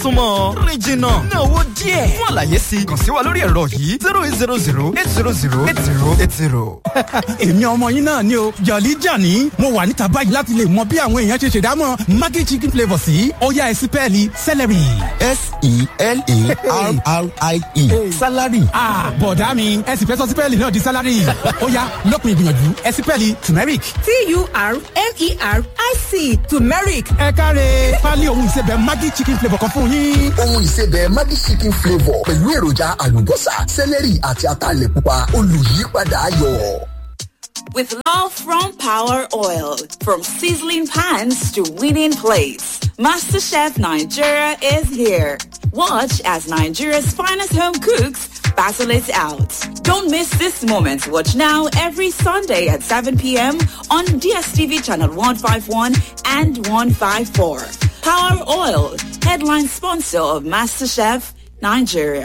súnmọ́ rìn jìnnà ná owó díẹ̀ fún àlàyé sí i kàn sí wa lórí ẹ̀rọ yìí zero eight zero zero eight zero zero eight zero eight zero. èmi ọmọ yín náà ni o jọ̀lí jàní mo wà níta báyìí láti lè mọ bí àwọn èèyàn ṣe ṣèdámọ̀ maggi chicken flavour sí ọ̀yá ẹ̀sìn pẹ́ẹ́lí celery. s-e-l-a-r-r-i-e salary. bọ̀dá mi ẹ̀sìn fẹ́ sọ sí pẹ́ẹ́lì náà di salary ọ̀yá lópin ìgbìyànjú ẹ̀sìn pẹ́ẹ́lì turmeric. t-u-r-m-e-r-i-c turmeric ẹ káre pálí ohun ìsebẹ̀ maggi chicken flavour kan fún yín. ohun ìsebẹ̀ Maggi chicken flavour pẹ̀lú èròjà àlùbọ́sà sẹ́lẹ̀rì àti ataalẹ̀ pupa olùyípadà ayọ̀. With love from Power Oil, from sizzling pans to winning plates, MasterChef Nigeria is here. Watch as Nigeria's finest home cooks battle it out. Don't miss this moment. Watch now every Sunday at 7 p.m. on DSTV channel 151 and 154. Power Oil, headline sponsor of MasterChef Nigeria.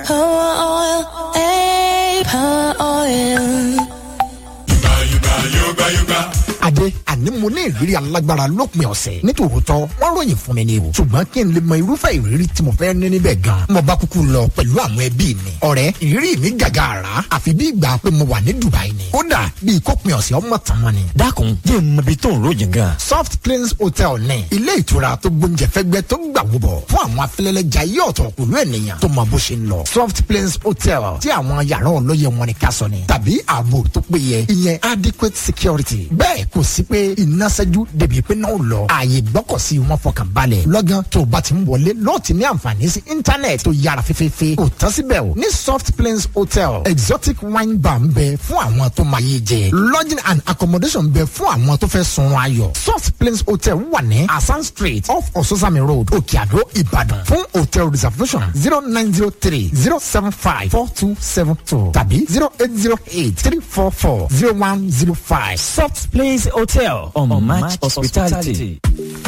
adé àní mo ní ìrírí alágbára lópin ọ̀sẹ̀ nítòótọ́ wọ́n ròyìn fún mi ni o ṣùgbọ́n kí n lè mọ irúfẹ́ ìrírí tí mo fẹ́ ní níbẹ̀ gan mo bá kúkú lọ pẹ̀lú àwọn ẹbí mi ọ̀rẹ́ ìrírí mi gàgà àrà àfi bí ìgbà pé mo wà ní Dubai ni kódà bí ìkópin ọ̀sẹ̀ ọmọ tàn wọn ni. dákun jẹ́ n mọ ibi tó ń ròyìn gan. soft cleans hotel ní ilé ìtura tó gbóúnjẹ fẹ́gbẹ́ tó gbà wúbọ̀ fún àwọn afẹ́lẹ́lẹ́jà yí ọ̀tọ̀ pẹ̀lú ènìyàn tó mọ bó ṣe ń lọ soft cleans hotel tí àwọn yàrá olóye wọn ni ká sọ ni tàbí ààbò tó péye ìyẹn adequate security bẹ́ẹ̀ kò sí pé iná ṣẹ́jú débi pé náà lọ ààyè gbọ́kọ̀sí wọn fọkàn balẹ̀ lọ́gán tó o bá ti ń wọlé lọ́ọ̀ ti ní àǹfààní sí íńtánẹ̀tì tó yára fẹ́fẹ́fẹ́ kò tán síbẹ̀ o ní soft plains hotel exotic wine bar ń bẹ fún àwọn tó máa yé jẹ lodging and accommodation ń bẹ fún àwọn tó fẹ́ sunrun ayọ̀ soft plains hotel wà ní asan street off ososami road òkè àdó ìbàdàn fún hotel reservation zero nine zero three zero seven five four two seven two tàbí zero eight zero eight three four four zero one zero five. soft place hotel on, on match hospitality.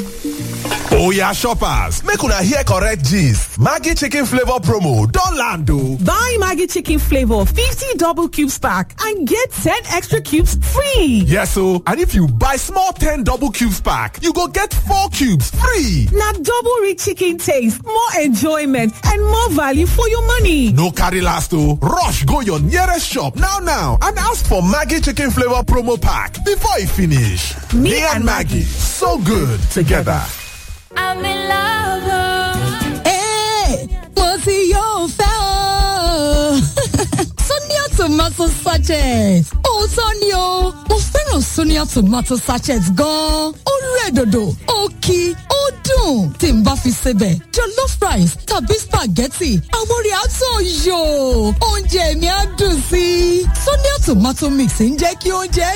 Oya shoppers, make una hear correct gist. Maggie chicken flavor promo don land o. Buy Maggie chicken flavor 50 double cubes pack and get 10 extra cubes free. Yes o, and if you buy small 10 double cubes pack, you go get 4 cubes free. Na double rich chicken taste, more enjoyment and more value for your money. No carry last o, rush go your nearest shop now now and ask for Maggie chicken flavor promo pack before e finish. Me Me and and Maggie, so good together. I'm in love. Hey, mo ti yóò fẹ́ o. Sonia tomato sachet. Òótọ́ ni o, mo fẹ́ràn Sonia tomato sachet gan-an. Ó rẹ̀ dòdò, ó kí, ó dùn. Tí n bá fi sebẹ̀, jollof rice tàbí spaghetti, àwọn orí àtọ̀ yò. Oúnjẹ mi á dùn sí i. Sonia tomato mix ń jẹ́ kí oúnjẹ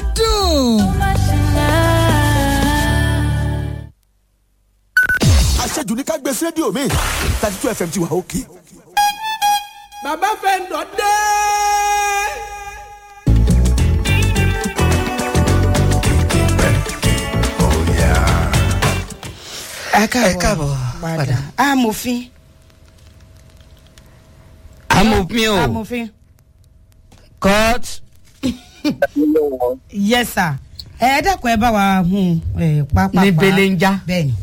dùn. àṣejù ní ká gbé sí rédíò mi thirty two fm ti wà òkè. bàbá fẹ́ dọ̀ dé. ẹ káàbọ̀ padà amòfin. amòfin o amòfin. court. yes sir ẹ dákun ẹ bá wa hun ẹ pápá. ní belenja. bẹ́ẹ̀ni.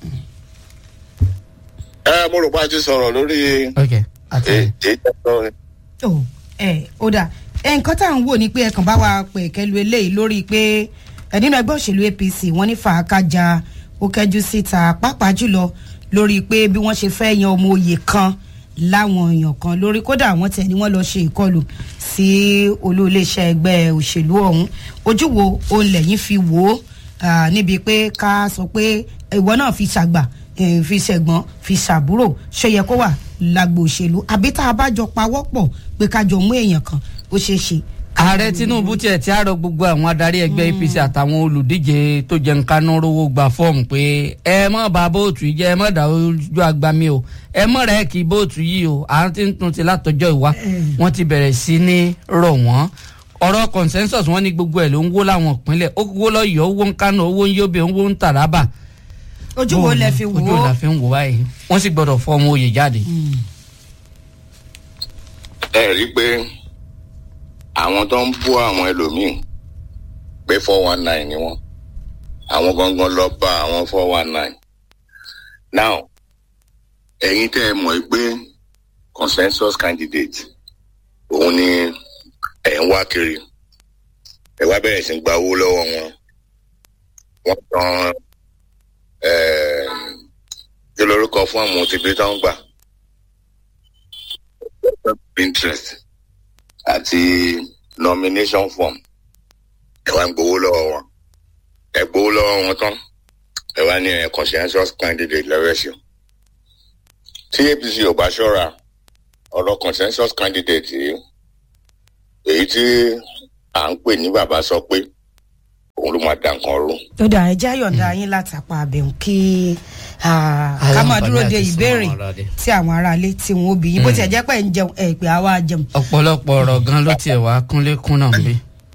ẹ mo rò pé a ti sọ̀rọ̀ lórí èyí tó ń ó ẹ ó dà ẹ nǹkan tá à ń wò ni pé ẹ kàn bá wa pè kẹlu eléyìí lórí pé ẹ nínú ẹgbẹ́ òṣèlú apc wọ́n ní fàákàjà ó kẹjú síta pàápàá jùlọ lórí pé bí wọ́n ṣe fẹ́ yan ọmọ òye kan láwọn èèyàn kan lórí kódà wọ́n tẹ̀ ni wọ́n lọ ṣe ìkọlù sí olú iléeṣẹ́ ẹgbẹ́ òṣèlú ọ̀hún ojú wo òun lẹ́yìn fi wò ó ah, níbi pé ká sọ pé ìwọ náà fi ṣàgbà eh, fi ṣẹ̀gbọ́n fi ṣàbúrò ṣe yẹ kó wà lágbo òṣèlú àbí tá a bá jọ pawọ́pọ̀ pé ká jọ mú èèyàn kan ó ṣeé ṣe ààrẹ tinubu tiẹ̀ tí a rọ gbogbo àwọn adarí ẹgbẹ́ apc àtàwọn olùdíje tó jẹ́ nǹkanú rówó gba fọ́ọ̀mù pé ẹ mọ̀ bá bóòtù yìí jẹ́ ẹ mọ̀ dá ojú agbami o ẹ mọ̀ rẹ̀ kí bóòtù yìí o à ń ti ń tún ti látọjọ́ ìwá wọ́n ti bẹ̀rẹ̀ sí ní rọ̀ wọ́n ọ̀rọ̀ consensus wọ́n ní gbogbo ẹ̀ ló ń wó láwọn ìpínlẹ̀ ó wó lọ́yọ̀ọ́ owó ń kánú owó ń yóbe owó ń tàràbà ojú wo lẹ fi wò ojú wo la ó fi ń wò báyìí wọ́n sì gbọ́dọ̀ fọ́ ọmọ oyè jáde. ẹ rí i pé àwọn tó ń bú àwọn ẹlòmíín pé four one nine ni wọn àwọn gangan lọ bá àwọn four one nine now ẹ̀yin tẹ́ ẹ mọ̀ pé consensus candidate òun ni ẹ̀ ń wá kiri ẹ wá bẹ̀rẹ̀ sí gba owó lọ́wọ́ wọn wọ́n tan kí lorúkọ fún àwọn òtítí tó ń gbà interest àti nomination form ẹ wá ń gbowó lọ́wọ́ wọn ẹ gbowó lọ́wọ́ wọn tán ẹ wá ní ẹ consensus candidate lẹ́rẹ̀ẹ́sì tí apc ò bá ṣọ́ra ọ̀rọ̀ consensus candidate yìí èyí tí à ń pè ní bàbá sọ pé òun ló máa dà nǹkan rú. ó dà ẹ jẹ́ yọ̀ǹda yín látàpá àbẹ̀wò kí ká máa dúró de ìbéèrè tí àwọn aráalé tí wọn ó bí yín bó tiẹ̀ jẹ́ pé ń jẹun ẹ̀ pé àwa jẹun. ọ̀pọ̀lọpọ̀ ọ̀rọ̀ gan ló tiẹ̀ wá kúnlékún náà bí.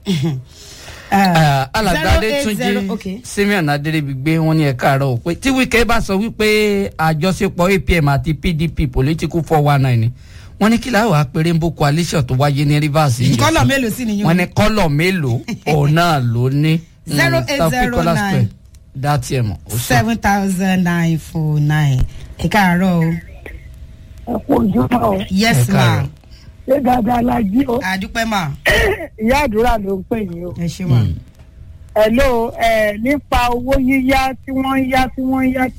alàgbàdé túnjí simeon adéríbigbé wọn ní ẹ̀ka àárọ̀ ò pé tí wíkẹ́ bá sọ wípé àjọṣepọ̀ apm àti pdp political four one nine ni wọ́n ní kí láwọn apẹ̀rẹ̀ ń bó coalition tó wáyé ní rivers yìí. kọ́lọ̀ mélòó sí nìyẹn. wọ́n ní kọ́lọ̀ mélòó òun náà ló ní. zero eight zero nine dátì ẹ̀ mọ̀. seven thousand nine four nine ẹ káàárọ̀ o. ẹ kú ojúmọ́ o. yes ma. ṣé dáadáa la jí o. àdúpẹ́ mà. ìyá àdúrà ló ń pè yín o. ẹ ṣe mà. hello ẹ nípa owó yíyá tí wọ́n ń yá tí wọ́n ń yá tí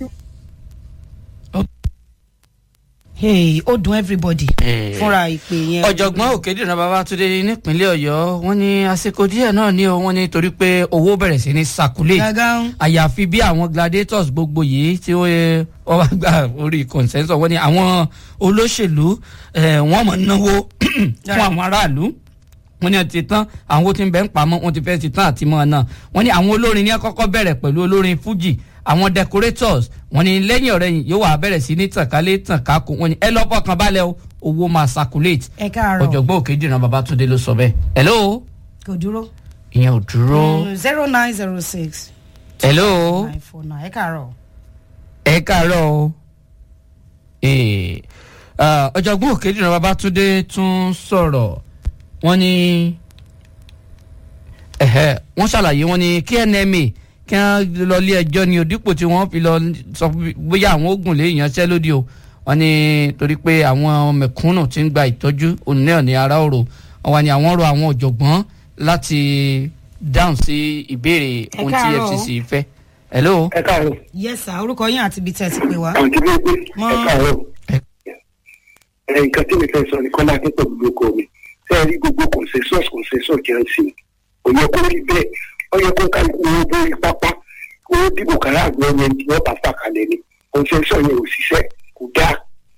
hey ó dùn everybody fúnra ìpè yẹn. ọ̀jọ̀gbọ́n òkèdìrán babatunde nípínlẹ̀ ọ̀yọ́ wọ́n ní àsìkò díẹ̀ náà ní o wọ́n ní torí pé owó bẹ̀rẹ̀ sí ní circulate àyàfi bí àwọn gladiators gbogbo yìí tí wọ́n wá gba orí consensus wọ́n ní àwọn olóṣèlú wọ́n mọ̀ náwó fún àwọn aráàlú wọ́n ní ti tán àwọn tí ń bẹ́ ń pamọ́ wọ́n ti fẹ́ ti tán àti mọ́ náà wọ́n ní àwọn olórin ní kọ́kọ́ bẹ̀rẹ̀ pẹ̀lú olórin fuji àwọn decorators wọn ni lẹ́yìn ọ̀rẹ́ yìí yóò wá bẹ̀rẹ̀ sí ní tànkálẹ̀ tànkákò wọn ni ẹ lọ́ fọkàn balẹ̀ o owó máa circulate. ẹ káàárọ̀ ọ̀jọ̀gbọ́n òkèjìrán babatunde ló sọ bẹ́ẹ̀. hello. kò dúró. ìyẹn ò dúró. zero nine zero six. hello. nine four nine ẹ káàárọ̀. ẹ káàárọ̀ o. ọ̀jọ̀gbọ́n òkèjìrán babatunde tún sọ̀rọ̀ wọ́n ní wọ́n ṣàlàyé wọ́n ní knma kí wọ́n lọ ilé ẹjọ́ ni òdìpọ̀ tí wọ́n fi lọ sọ bóyá àwọn oògùn lè yanṣẹ́lódì o wọ́n ní torí pé àwọn mẹ̀kúnnù ti ń gba ìtọ́jú òun náà ní ara òrò wọ́n ní àwọn rọ àwọn ọ̀jọ̀gbọ́n láti dáhùn sí ìbéèrè ohun tí fcc fẹ́. hello. ẹ káàárọ̀. yes sir orúkọ yín àti ibi tẹ́ ẹ ti pè wá. àǹtí bí pé ẹ káàárọ̀. nǹkan tí mi fẹ́ sọ ni kọ́lá akẹ́kọ̀ọ́ gbogbo kò mi fẹ́ẹ́ rí gbogbo consensus consensus jẹ́ sí i òye kó rí bẹ́ẹ̀ ọyọ kó ká owó bórí pápá owó dìbò kára àgbọn yẹn tí wọn bá fà kalẹ ni kọnsẹsọ yẹn ò ṣiṣẹ kò dáa.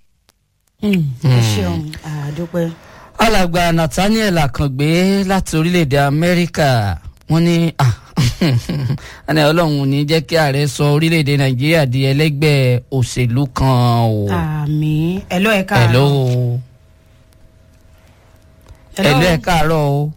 ẹ ṣeun àdúpẹ́. alàgbà nathaniel akàngbé láti orílẹ̀-èdè amẹ́ríkà wọ́n ní ẹni ọlọ́run ní jẹ́ kí ààrẹ sọ orílẹ̀-èdè nàìjíríà di ẹlẹ́gbẹ́ òṣèlú kan o. àmì ẹ̀lọ́ ẹ̀ka àárọ̀. ẹ̀lọ́ ẹ̀lọ́ ẹ̀ka àárọ̀ o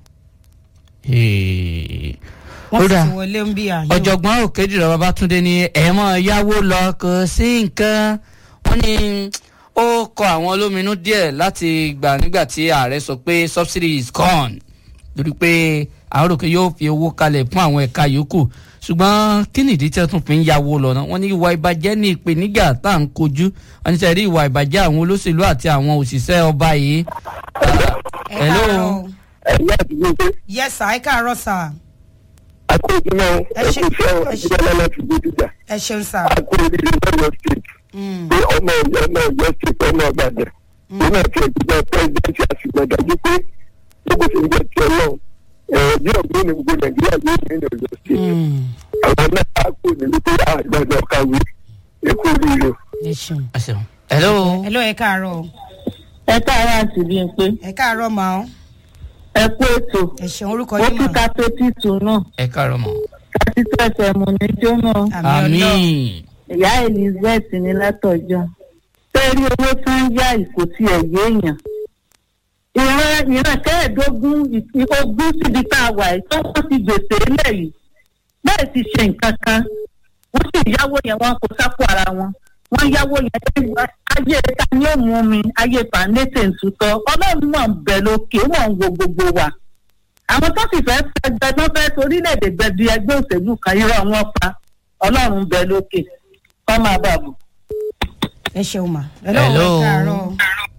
wọ́n ti wọlé ń bí àyè. ọ̀jọ̀gbọ́n òkèdìrọ̀ babatunde ni ẹ̀mọ́ yáwó lọ kò sí nǹkan wọ́n ní ó kọ àwọn olóminú díẹ̀ láti gbà nígbà tí ààrẹ sọ pé subsidy is gone lórí pé àwọn òròkè yóò fi owó kalẹ̀ fún àwọn ẹ̀ka yòókù ṣùgbọ́n kí nìdí tí wọ́n tún fi ń yáwó lọ náà wọ́n ní ìwà ìbàjẹ́ ní ìpèníjà tá à ń kojú wọ́n ní sẹ́rí ìwà ìbàjẹ́ àwọn olóṣèlú àti àwọn òṣìṣẹ́ ọba yìí. ẹ káàárọ̀ ẹ̀yà àdúgbò pé. yes sir ẹ káàárọ̀ sir akójúmọ́ ẹkú fẹ́ ìjọba láti gbójújà. ẹ ṣeun sá. akójúmọ́ lọ́yọ̀ state. pé ọmọ ọ̀yọ́ náà yọ state ọmọ ọ̀gbàdàn. nínú àti ìjọba president àṣìgbọ́n dájú pé gbogbo ṣe ń jẹ́ ti ọlọ́run. bí ọ̀gbìn ní gbogbo nàìjíríà yóò ní ìlú ọ̀yọ́ state. àwọn náà á kó nílùú pé àgbàdo ọ̀kàwé èkó rírò. hello. hello ẹ káàárọ̀. ẹ káàárọ̀ àti bí n pé. ẹ káàárọ̀ màá ẹ kú ètò ẹ ṣeun orúkọ ó yín kí mà. ká tó títù náà ẹ káàárọ̀ mọ́. kátí tó ẹsẹ̀ mú ní jóná àmì. ìyá elizabeth ní látọjọ́ sẹ́rí owó tó ń yá ìkó tí ẹ̀ yéèyàn ìran ìran kẹ́ẹ̀ẹ́dógún ogún síbi tá a wà yìí tó wọ́n ti gbèsè lẹ̀ yìí bẹ́ẹ̀ ti ṣe nǹkan kan wọ́n sì yáwó yẹn wọn kò sápò ara wọn wọ́n yáwó yẹn ayé ta ni ó mú mi ayé fàánẹ́tẹ̀ ń tutọ́ ọlọ́run mọ̀ ń bẹ̀ lókè wọ́n ń wo gbogbo wa àwọn tó sì fẹ́ fẹ́ tó fẹ́ torílẹ̀-èdè gbẹ̀bí ẹgbẹ́ òṣèlú kan irọ́ wọn pa ọlọ́run ń bẹ lókè kọ́ máa bà bù. ẹ ṣeun mà. hello Hello. ẹ káàárọ̀.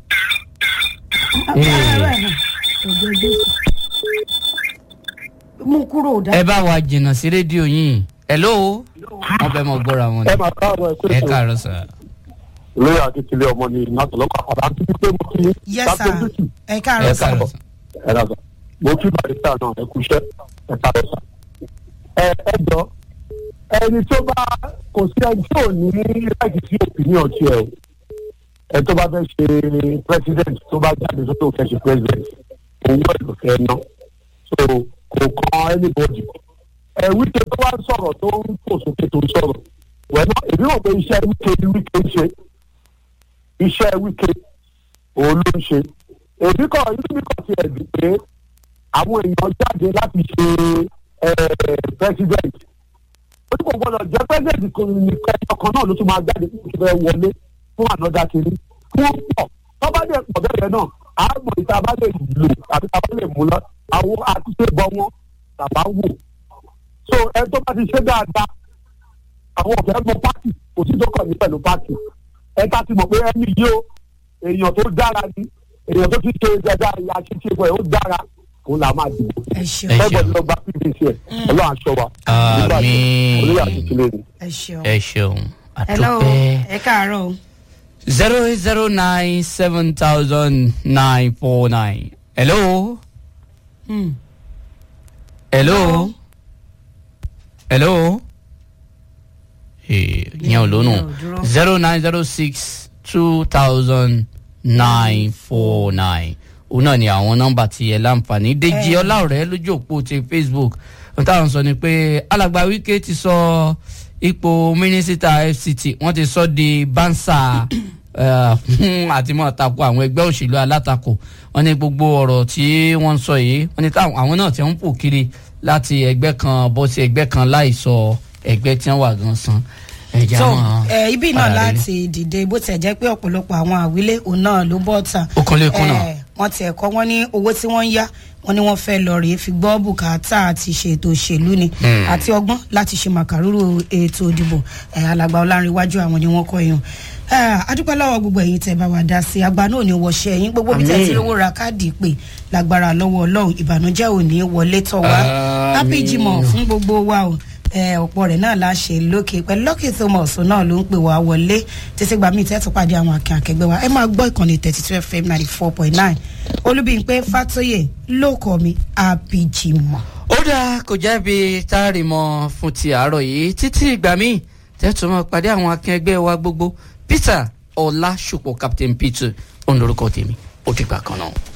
Ee. Káàárọ̀ ẹ̀ náà. Ògo Jésù. mú kúrò dá. ẹ bá wa jìnnà sí rédíò yìí hello wọn fẹ́ mọ gbọ́ra wọn ẹ máa káàárọ̀ ẹ ẹ pé káàárọ̀ sà. lórí akíkílẹ̀ ọmọ ni nàtọ̀lọ́kọ̀ àpàdà àti pípé mo kí yes sir ẹ káàárọ̀ sà. ẹ rà sà mo kí barista náà ẹ kú iṣẹ́ ẹ káàárọ̀ sà. ẹ ẹ jọ ẹni tó bá kò sí ẹni tí ò ní láti sí opinion tiẹ̀ o ẹ tó bá fẹ́ ṣe president tó bá jáde tó tó fẹ́ ṣe president owó ẹ̀ ló fẹ́ ná so kò kan anybody ẹ wíkẹ́ tó wá sọ̀rọ̀ tó ń fò sókè tó ń sọ̀rọ̀ wẹ́nà èmi rò pé iṣẹ́ wíkẹ́ ni wíkẹ́ ń ṣe iṣẹ́ wíkẹ́ òun ló ń ṣe èmi kọ̀ inú mi kọ̀ sí ẹ̀dùn pé àwọn èèyàn jáde láti ṣe president ó ní kò gbọdọ̀ jẹ́ president kan nìkan ọkàn náà ló tún máa jáde fún ìfẹ́ wọlé fún ànádà kiri fún pọ̀ tó bá dẹ̀ pọ̀ bẹ́ẹ̀ náà àmọ̀ ìta bá lè lò àti ta bá lè mú lọ àwọn àtúnṣe bọ́ wọn tàbá wò so ẹ tó bá ti ṣe dáadáa àwọn ọ̀fẹ́ mọ pátì kò sí tó kàn ní pẹ̀lú pátì ẹ ká ti mọ̀ pé ẹni yìí o èèyàn tó dára ni èèyàn tó ti ṣe dáadáa ìyá ṣíṣe fún ẹ ó dára òun là máa dìbò ẹ gbọ́dọ̀ lọ gba pdc ẹ ọlọ́run aṣọ wa nígbà tí olóyè àti ìṣẹ̀lẹ̀ ni. ẹ ṣeun. ẹ ṣeun hello àdúpẹ́. ẹ káàárọ̀ o. zero eight zero nine seven thousand nine four nine hello Hmm. hello hello ìyẹn ò lónù zero nine zero six two thousand nine four nine òun náà ni àwọn nọmba tí ẹ láǹfààní dèjì ọláọrẹ lójú òpó ti facebook ohun táwọn sọ ni pé alàgbà wike ti sọ ipò mínísítà fct wọn ti sọ di bánsà eh, fún àtìmọ́ tako àwọn ẹgbẹ́ òṣèlú alátakò wọn ní gbogbo ọ̀rọ̀ tí wọ́n ń sọ yìí wọn ní táwọn àwọn náà ti ń pò kiri láti ẹgbẹ́ kan bọ́ sí ẹgbẹ́ kan láì sọ ẹgbẹ́ tí wọ́n wà gan san ẹ̀jẹ̀ so àwọn ẹ ibi náà padà délé. láti dìde bó tẹ̀ jẹ́ pé ọ̀pọ̀lọpọ̀ àwọn àwílé òun náà ló bọ́ ta. Ó kàn lè kún náà. Eh, wọ́n tiẹ̀ kọ́ wọ́n ní owó tí wọ́n ń yá wọ́n ní wọ́n fẹ́ lọ rèé fi gbọ́ bùkátà àti ṣètò òṣèlú ni Hmm. àti ọgbọ́n láti ṣe màkàrúrò ètò ìdìbò Eh, alàgbà ọlárìnwájú àwọn ni wọ́n kọ́ yẹn adúpẹ́ lọ́wọ́ gbogbo ẹ̀yin tẹ́ bá wa dá sí àgbà náà ní wọṣẹ́ ẹ̀yin gbogbo bí tẹ́ Àmín. ti lówó ra káàdì pé lágbára lọ́wọ́ ọlọ́run ìbànújẹ́ ò ní wọlé tọ̀ wá Àmín. happy jimoh fún gbogbo wa o Eh, ọ̀pọ̀ rẹ̀ náà la ṣe lókè pẹ̀lú lọ́kì thomas náà ló ń pè wá wọlé títí gbà míì tẹ́tù pàdé àwọn akẹ́ akẹgbẹ́ wa ẹ máa gbọ́ ìkànnì thirty two fm ninety four point nine olúbíyìnpé fatoyè ló kọ́ mi happy jimoh. ó dáa kò jẹ́bi táàrí mọ́ fún ti àárọ̀ yìí títí ìgbà míì tẹ́tù mọ́ pàdé àwọn akẹgbẹ́ wa gbogbo peter ọlá ṣùpọ̀ captain peter òun lorúkọ tèmi ó dìgbà kan náà.